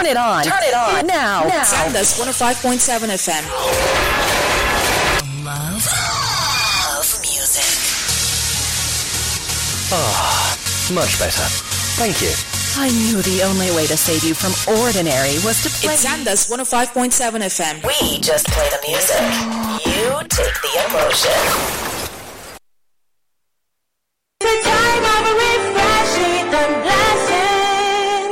it on. Turn it on. Now. now. Sandus 105.7 FM. Love. Love music. Much better. Thank you. I knew the only way to save you from ordinary was to play. It's Sandus 105.7 FM. We just play the music. You take the emotion. It's a time of refreshing and blessing.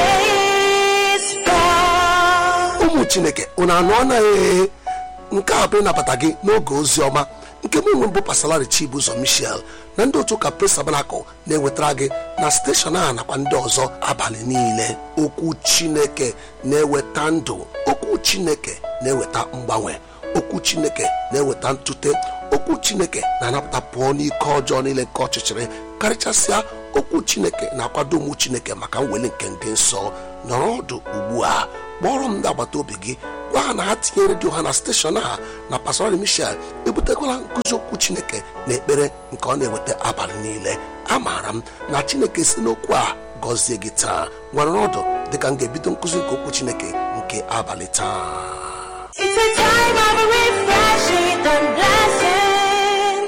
Praise God. ụmụ chineke unu anụ anaghị nke a bụ ịnabata gị n'oge ozi ọma nke mụ bụ pasalari chibuzo michel na ndị otu ụka pres tabanakụl na-ewetara gị na steshọn a nakwa ndị ọzọ abalị niile okwu chineke na-eweta ndụ okwu chineke na-eweta mgbanwe okwu chineke na-eweta ntute okwu chineke na-anapụta pụọ n'ike ọjọọ niile nke ọchịchịrị karịchasịa okwu chineke na-akwado ụmụ chineke maka mweli nke ndị nsọ nọrọ ọdụ ugbu a kpọrọ m ndị agbata obi gị gwa ha na ha tinye redio ha na steshọn a na pastor michel ebutekwala nkụzi okwu chineke na ekpere nke ọ na-eweta abalị niile amaara m na chineke si n'okwu a gọzie gị taa nwere ọdụ dịka m ga-ebido nkụzi nke okwu chineke nke abalị taa It's a time of refreshing and blessing.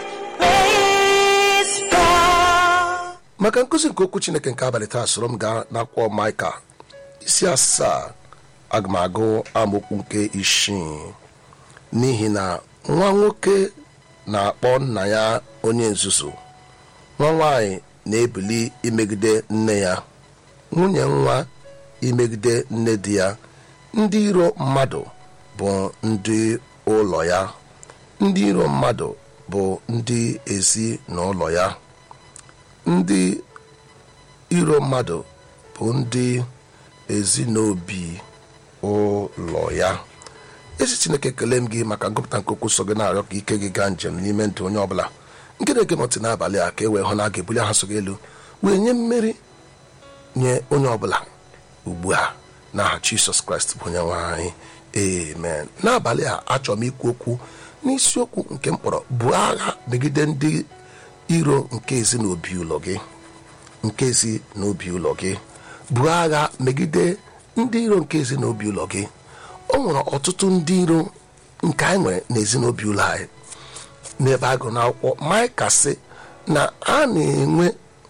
Praise God. maka nkụzi nke okwu chineke nke abalị taa soro m gaa n'akwụkwọ maịka isi asaa aga m agụ amaokwu nke isii n'ihi na nwa nwoke na-akpọ nna ya onye nzuzu nwa nwanyị na-ebili imegide nne ya nwunye nwa imegide nne di ya ndị iro mmadụ bụ ndị ụlọ ya ndị iro mmadụ bụ ndị ezinụlọ ya ndị iro mmadụ bụ ndị ezinobi ụlọ ya ezi chineke kelee m gị maka ngụpụta nke okwu so gị na-arịọ ka ike gị gaa njem n'ime ndụ onye ọbụla nke na-ege m ntị n'abalị a ka e wee hụ na a ga-ebuli aha so gị elu wee nye mmeri nye onye ọbụla ugbu a n'aha jisọs kraịst bụ onye nwe anyị amen n'abalị a achọrọ m ikwu okwu n'isiokwu nke mkpọrọ bụ agha megide ndị iro nke ezinobi ụlọ gị nke ezi n'obi ụlọ gị bụ agha megide ndị iro nke ezi n'obi ụlọ gị o nwere ọtụtụ ndị iro nke anyị nwere n'ezinobi ụlọ anyị n'ebe a gụrụ n'akwụkwọ maịka sị na a na-enwe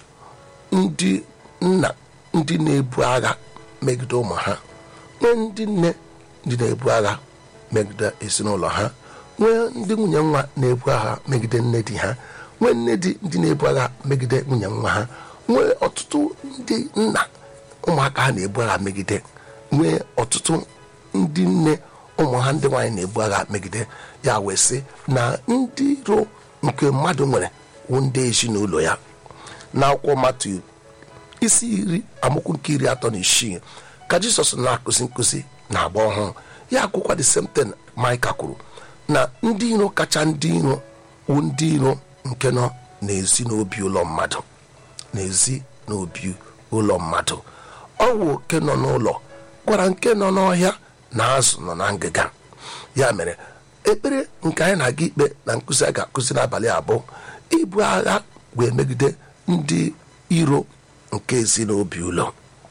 ndị nna ndị na-ebu agha megide ụmụ ha nwee ndị nne ndị na-ebu agha megide ezinụlọ ha nwee ndị nwunye nwa na-ebu agha megide nne di ha nwee nne di ndị na-ebu agha megide nwunye nwa ha nwee ọtụtụ ndị nna ụmụaka ha na-ebu agha megide nwee ọtụtụ ndị nne ụmụ ha ndị nwaanyị na-ebu agha megide ya wee sị na ndị iro nke mmadụ nwere wụ ndị ezinụlọ ya n'akwụkwọ matu isi iri amụkwu nke iri atọ na isii ka jizọs na-akụzi nkụzi na agba ọhụrụ ya akwụkwa the same thing maịka kwuru na ndị iro kacha ndị iro wụ ndị iro nke nọ n'ezi n'obi ụlọ mmadụ n'ezi n'obi ụlọ mmadụ ọ wụ oke nọ n'ụlọ gwara nke nọ n'ọhịa na azụ nọ na ngịga ya mere ekpere nke anyị na-aga ikpe na nkụzi a ga-akụzi n'abalị abụọ ibu agha wee megide ndị iro nke ezinobi ụlọ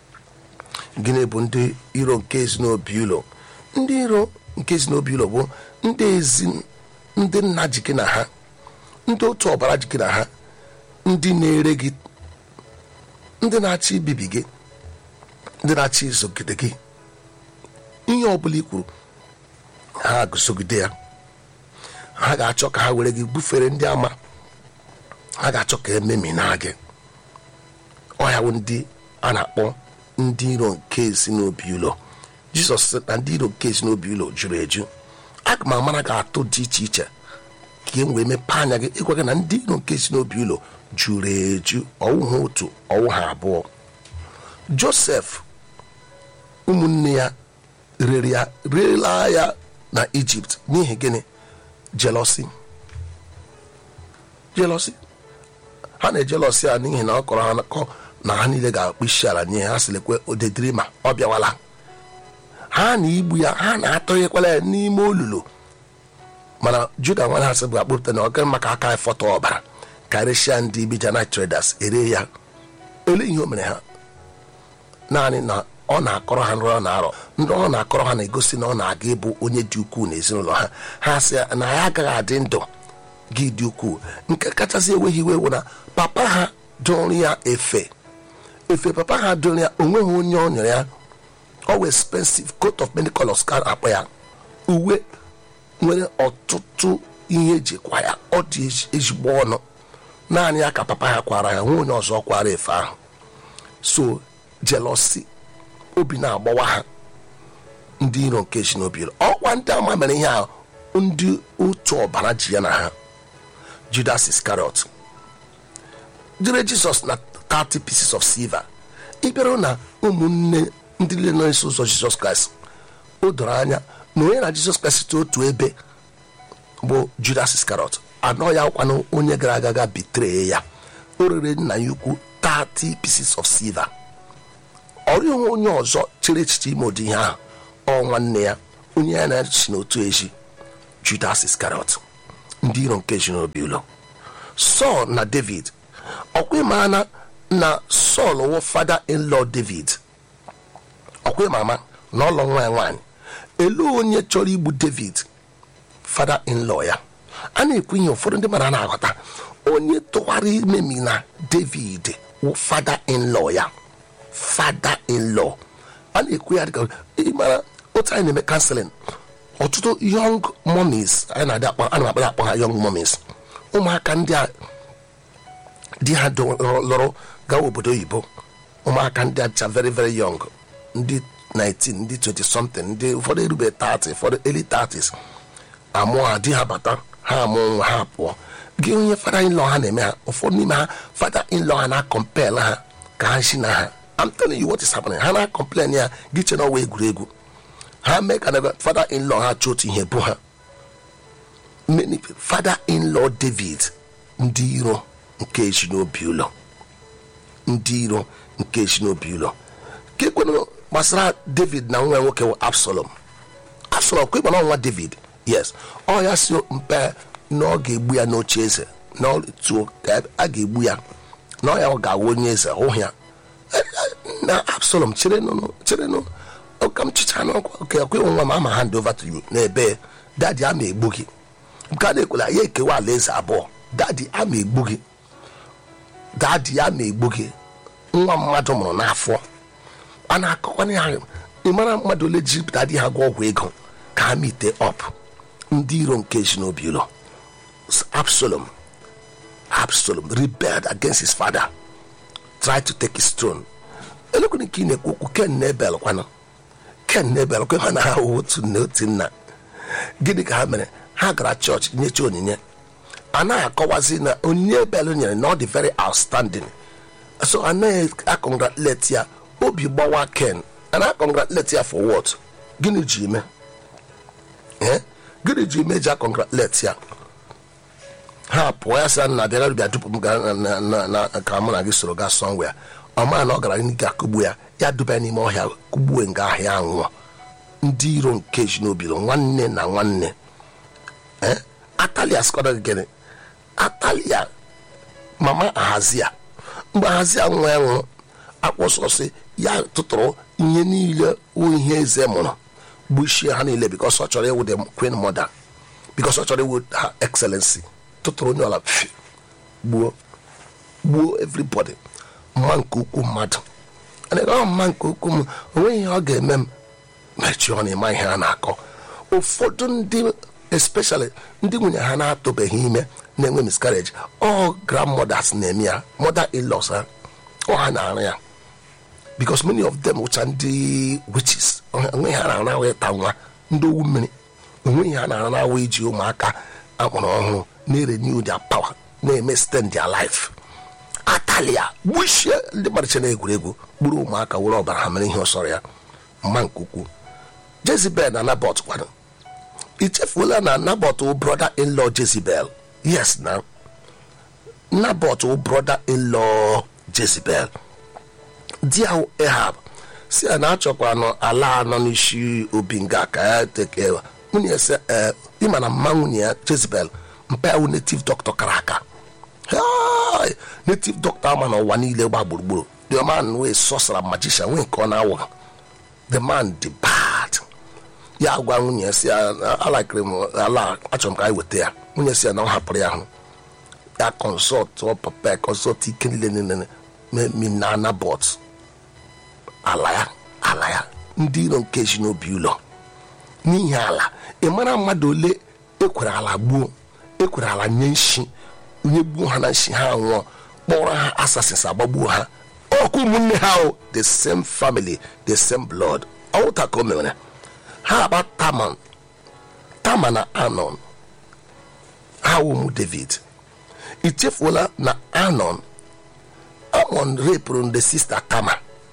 gịnị bụ ndị iro nke ezinobi ụlọ ndị iro nke ezinobi ụlọ bụ ndị ezi ndị nna ji gị na ha ndị otu ọbara ji gị na ha ndị na-ere gị ndị na-achọ ibibi gị ndị na-achọ izogide gị ihe ọbụla i kwuru ha gụsogide ya ha ga-achọ ka ha were gị bufere ndị ama ha ga-achọ ka ememina gị ọhịawụ ndị a na-akpọ ndị iro nke ezinobi ụlọ jizọs sị na ndị iro nke ezinobi ụlọ juru eju aga m amara gị atụ dị iche iche ka e wee mepee anya gị ịgwa gị na ndị iro nke ezinobi ụlọ juru eju ọwụ ha otu ọwụ ha abụọ josef ụmụnne ya rere ya rela ya na ijipt n'ihi gịnị jelosi jelosi ha na-ejelosi ya n'ihi na ọ kọrọ ha akọ na ha niile ga-akpụ isi ala nye ha sịlekwe odediri ma ọ bịawala ha na igbu ya ha na-atọghekwala ya n'ime olulu mana juda nwa ha sị bụ akpụpụta na ọga maka aka fọtọ ọbara karịsịa ndị bijana traders ere ya ele ihe o mere ha naanị na ọ na-akọrọ ha nrọ ọ na-arọ ndị ọ na-akọrọ ha na-egosi na ọ na-aga ịbụ onye dị ukwuu n'ezinụlọ ha ha sị na ya agaghị adị ndụ gị dị ukwuu nke kachasị enweghị iwe wụ na papa ha dụrụ ya efe efe papa ha dụrụ ya onweghị onye ọ nyere ya ọ expensive coat of many colors ka a na-akpọ ya uwe nwere ọtụtụ ihe ejikwa ya ọ dị ezi- ezigbo ọnụ naanị ya ka papa ha kwara ya nwe onye ọzọ kwara efe ahụ so jealousy obi na-agbawa ha ndị iro nke ezinobi ọkwa ndị ama mere ihe a ndị otu ọbara ji ya na ha judas iscariot jire jizọs na 30 pieces of silver ịbịarụ na ụmụnne ndị niile na-eso ụzọ jizọs kraịst o doro anya na onye na jizọs kraịst otu ebe bụ judas iscariot anọ ya kwanụ onye gara aga ga bitree ya o rere nna ya ukwu 30 pieces of silver ọrịa onwe onye ọzọ chere echiche ime ụdị ihe ahụ ọ nwanne ya onye ya na-echi n'otu eji judas iscariot ndị iro nke ezinobi ụlọ sọl na david ọkwa ịmana na sọl wụ fada in-law david ọkwa ịmama na ọlọ nwa ya nwaanyị elu onye chọrọ igbu david fada in-law ya a na-ekwu ihe ụfọdụ ndị mara na-aghọta onye tụwara imemi na david wụ fada in-law ya fada in-law a na-ekwu ya dịka ịmara otu anyị na-eme kanselin ọtụtụ young mummies anyị na-adị akpọ ana m akpọ akpọ ha young mummies ụmụaka ndị a di ha do- lụrụ gawa obodo oyibo ụmụaka ndị acha very very young ndị 19 ndị 20 something ndị ụfọdụ erube 30 ụfọdụ early 30s amụọ ha di ha bata ha amụọ nwa ha pụọ gị onye fada in law ha na-eme ha ụfọdụ n'ime ha fada in law ha na-akọmpel ha ka ha si na ha I'm telling you what is happening ha na-akọmplen ya gị che na ọwa egwuregwu ha mee ka na fada in law ha chọọ otu ihe bụ ha many fada in law david ndị iro nke ezinobi ụlọ ndị iro nke ezinobi ụlọ ka ekwenụ gbasara david na nwa ya nwoke bụ absalom absalom kwa ịgba na nwa david yes ọ ya si mpe na ọ ga-egbu ya n'oche eze na ọ tuo ka a ga-egbu ya na ọ ya ọ ga-awụ onye eze hụ ya Eh, eh, na absalom cherenụ cherenụ ọka m chicha n'ọkwa oke ekwe nwa m ama hand over to you n'ebe dadi ama egbu gị nke a na-ekwela ya ekewa alaeze abụọ dadi ama egbu gị dadi ya ma egbu gị nwa mmadụ mụrụ n'afọ a na-akọkwana ya ị mara mmadụ ole ji dadi ha gwa ọgwụ ego ka ha mite ọp ndị iro nke ezinobi ụlọ absalom absalom rebelled against his father tried to take his throne elekwere nke ị na-ekwu okwu ken nebel kwanụ ken nebel kwe ha na ha wụ otu nne otu nna gịnị ka ha mere ha gara chọọchị nyecha onyinye a naghị akọwazi na onyinye bel nyere na ọ dị very outstanding so anaghị akọngratulate ya obi gbawa ken a na-akọngratulate ya for what gịnị ji ime Eh? gịnị ji ime ji akọngratulate ya ha pụọ ya sị na bịara bịa dupu m gaa na- na- na- na- ka mụ na gị soro gaa sọnwe ọ maa na ọ gara n'ike akụgbu ya ya duba ya n'ime ọhịa kụgbuo nga ahịa anwụọ ndị iro nke ezinobilo nwanne na nwanne Eh? atalia skọda gịnị atalia mama ahazia mgbe ahazia nwa ya nwụrụ akpọsọsị ya tụtụrụ ihe niile wụ ihe eze mụrụ gbuchie ha niile bikos ọ chọrọ ịwụ the queen mother bikos ọ chọrọ ịwụ ha excellency tụtụrụ onye ọla pfi, gbuo gbuo everybody mma nke ukwu mmadụ Ana ọ mma nke ukwu m onweghị ihe ọ ga-eme m mechie ọ na-eme ihe a na-akọ ụfọdụ ndị especially ndị nwunye ha na-atụbeghị ime na-enwe miscarriage ọ grandmothers na-eme ya mother in-laws ha ọ ha na-arụ ya because many of them wụcha ndị witches onweghị ha na-arụ ahụ ịta nwa ndị owu mmiri onweghị ha na-arụ ahụ iji ụmụaka akpọrọ ọhụrụ na-renew their power na-eme stand their life atalia gbuchie ndị mmadụ che na-egwuregwu gburu ụmụaka were ọbara ha mere ihe ọsọrọ ya mma nke ukwuu jezebel na nabot kwado ichefuola na nabot wụ brother in law jezebel yes na nabot wụ brother in law jezebel di ahụ ehab si ya na achọkwa nọ ala anọ n'isi obi nga ka ya teke nwunye ya sị ee ịma na mma nwunye ya jezebel mpa ya native doctor kara aka Hai! native doctor ama n'ụwa niile gba gburugburu the man wee sọsara magician nwee nke ọ na-awụ the man dị bad ya gwa nwunye ya si ya alakịrị m ala achọrọ m ka anyị weta ya nwunye si ya na ọ hapụrụ ya ahụ ya kọnsọlt papa ya kọnsọlt ike niile niile minana bọt ala ya ala ya ndị iro nke ji n'obi ụlọ n'ihi ala ị mara mmadụ ole ekwere ala gbuo ekwere ala nye nshi onye gbuo ha na nshi ha nwụọ kpọrọ ha assassins agbagbuo ha ọkụ ụmụnne ha o the same family the same blood ọwụta ka o mere ha agba taman tama na anon ha ụmụ david ichefuola na anon amon repụrụ ndị sista tama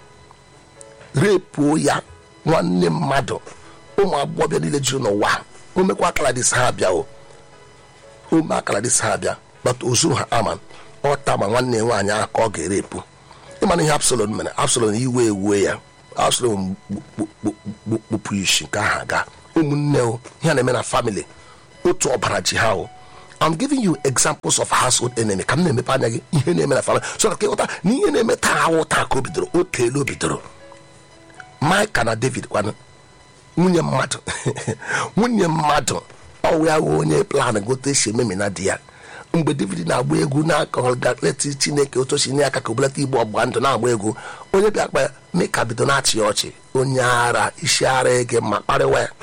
repuo ya nwanne mmadụ ụmụ agbọghọbịa niile juru n'ụwa o mekwa akaladis ha abịa o ome akaladis ha abịa bata ozuru ha aman ọ tama nwanne nwaanyị ahụ ka ọ ga-erepụ ịmana ihe absalom mere absalom iwe ewue ya absalom kpụpụ isi nke ahụ aga ụmụnne o ihe a na-eme na family otu ọbara ji ha o I'm giving you examples of household enemy ka m na-emepe anya gị ihe na-eme na family so na ka ịghọta na ihe na-eme taa awụ taa ka o bidoro o teela o bidoro Maịka na David kwanụ nwunye mmadụ nwunye mmadụ ọwụ ya wụ onye plan gote esi ememina di ya mgbe david na-agba egwu na-akọleti chineke otu osi nye aka ka obelata igbo ọgba ndụ na-agba egwu onye bịa kpa meka bido na-achị ọchị onye ara isi ara ege ma kparịwa ya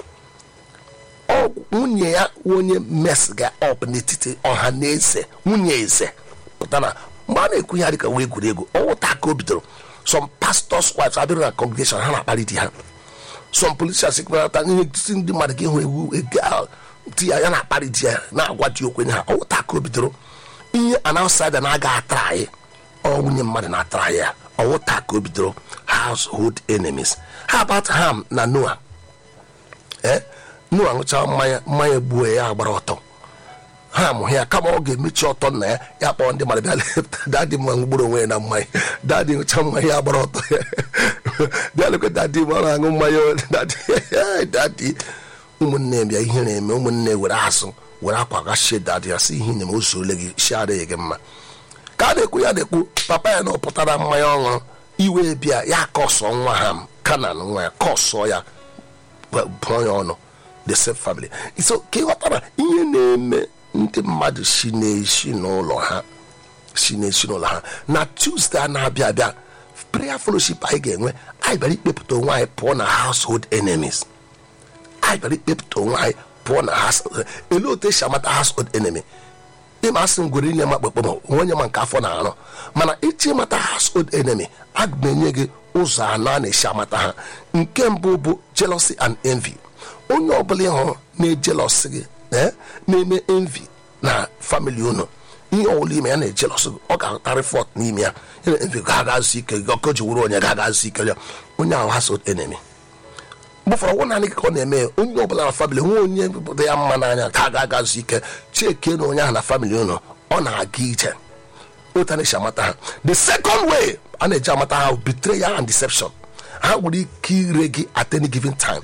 ọ nwunye ya wụ onye mesga ọp n'etiti ọha na eze nwunye eze pụta na mgbe a na-ekwu ya dịka wee egwuregwu ọwụta ka o bidoro some pastors wives abịrụ na congregation ha na-akparị di ha some politicians kparata ihe titi ndị mmadụ ka ịhụ ewu ego di ya ya na-akparị di ya na-agwa di okwenye ha ọwụta ka o bidoro ihe anausaida na-aga atara anyị ọ nwunye mmadụ na-atara ya ọwụta ka o bidoro household enemies how about ham na noah eh noah ṅụcha mmanya mmanya gbuo ya agbara ọtọ ha amụghị ya kama ọ ga-emechi ọtọ nna ya ya kpọọ ndị mmadụ bịa lepụta dadi m gburu onwe ya na mmanya dadi ṅụcha mmanya ya gbara ọtọ ya bịa lekwe dadi m ọ na-aṅụ mmanya dadi dadi ụmụnne bịa ihe na-eme ụmụnne were asụ were akwa gachie dadi ya si ihe na o zuole gị si adịghị gị mma ka a na-ekwu ya na-ekwu papa ya na ọ pụtara mmanya ọṅụrụ iwe bịa ya kọsọ nwa ha m kanan nwa ya kọsọ ya bụọ ya ọnụ the same family so ka ịghọtara ihe na-eme ndị mmadụ si na-esi n'ụlọ ha si na-esi n'ụlọ ha na tuesday a na-abịa abịa prayer fellowship anyị ga-enwe anyị bịara ikpepụta onwe anyị pụọ na household enemies anyị bịara ikpepụta onwe anyị pụọ na household ele otu esi amata household enemy ịma asị ngwere inye ma kpekpe ma onye ma nke afọ na-arụ mana ịchị ịmata household enemy aga m enye gị ụzọ anọ a na-esi amata ha nke mbụ bụ jealousy and envy onye ọbụla ịhụrụ na-ejelọsị gị na-eme envy na famili unu ihe ọbụla ime ya na-ejelọsị gị ọ ga-atarị fọt n'ime ya yana envy ga-agazụ ike gị ọkọ ji wuru onye ga-agazụ ike ya onye ahụ household enemy gbụfọrọ ọgwụ naanị ka ọ na-eme ya onye ọbụla na famili nwe onye dị ya mma n'anya ka a ga-agazụ ike chike na onye ahụ na famili unu ọ na-aga ije otu a na-esi amata ha the second way a na-eji amata ha betrayal and deception ha nwere ike ire gị at any given time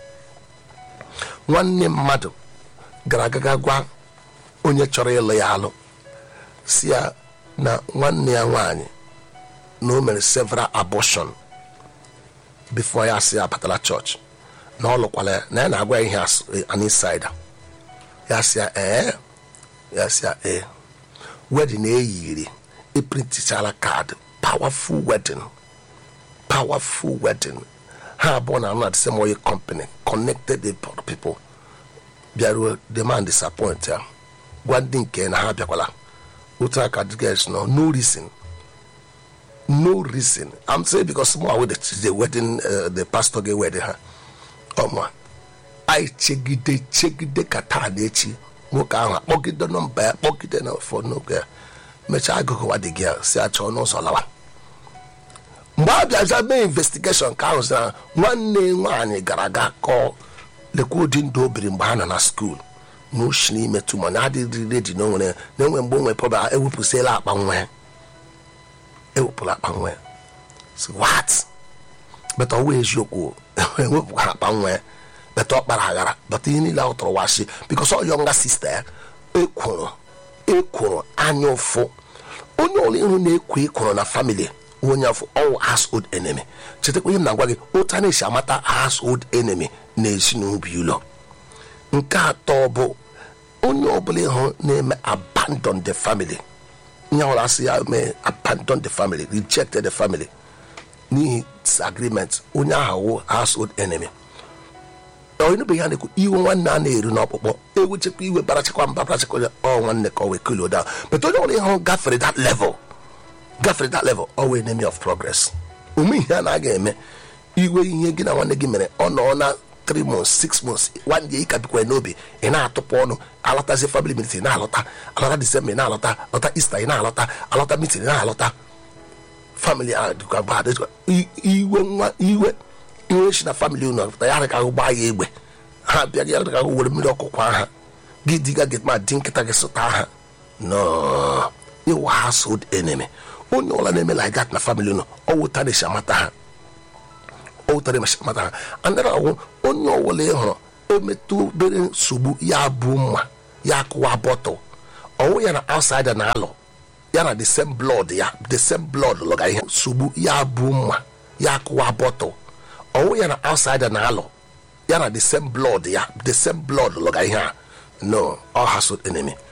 nwanne mmadụ gara agaga gwa onye chọrọ ịlụ ya alụ si ya na nwanne ya nwaanyị na o mere several abortion before ya si ya batara chọọchị na ọ lụkwala ya na ya na-agwa ya ihe an insider ya si ya ee ya si ya ee wedin eyiri eprintichara kaadị powerful wedding powerful wedding ha abụọ na anụ na the same oil company connected the people bịaruo demand disappoint ya gwa ndị nke na ha bịakwala otu aka dgs nọ no reason no reason i'm saying because small wey the wedding uh, the pastor ga wedding ha ọma anyị chegide chegide ka taa na echi nwoke ahụ akpọgide nọmba ya kpọgide na ụfọdụ n'oge ya mechaa agụgụwa dị gị ya si achọ n'ụzọ lawa mgbe a bịaza mee investigeshon ka ahụ na nwanne nwaanyị gara aga kọọ lekwa ụdị ndụ o biri mgbe ha nọ na skuul na oshi n'ime tuma na adịghị redi na onwere na enwe mgbe onwe pọba ewepụsịla akpa nwa ya ewepụla akpa nwa ya si wat beta ọwa eziokwu ewepụkwa akpa nwa ya beta ọ kpara aghara beta ihe niile ahụ tọrọ washi bikos ọ yọnga sista ya ekwuru ekwuru anya ụfụ onye ọla ihu na-ekwo ekworo na famili onye afọ ọwụ household enemy chetakwa ihe m na-agwa gị otu a na-esi amata household enemy na ezinụlọ ụlọ nke atọ bụ onye ọbụla ịhụ na-eme abandon the family ihe ọbụla asị ya mee abandon the family rejected the family n'ihi disagreement onye ahụ wụ household enemy onye ya na-ekwu iwe nwanne a na-eru n'ọkpụkpọ ewechekwa iwe barachakwa mba barachakwa ya ọ nwanne ka ọ wee kill down but onye ọbụla ịhụ gafere that level gafere that level ọ wee enemy of progress ume ihe a na-aga eme iwe ihe gị na nwanne gị mere ọ nọ na 3 months 6 months one day ka bikwara n'obi ị na-atụpụ ọnụ alọtazi family meeting na-alọta alọta december ị na-alọta alọta easter ị na-alọta alọta meeting ị na-alọta family a dịkwa bad dịkwa i- iwe nwa iwe iwe si na family unu pụta ya ka ahụ gbaa ya egbe ha bịa ya ka ahụ were mmiri ọkụkọ aha gị diga get ma di nkịta gị sụta ha no iwu household enemy onye ọbụla na-eme like that na family unu ọ wụta na-esi amata ha ọ wụtara esi amata ha andịra ọwụ onye ọbụla ị hụrụ emetụ obere nsogbu ya bụ mma ya kụwa bọtụl ọwụ ya na outsider na-alụ ya na the same blood ya the same blood lụga ihe nsogbu ya bụ mma ya kụwa bọtụl ọwụ ya na outsider na-alụ ya na the same blood ya the same blood lụga ihe a no all household enemy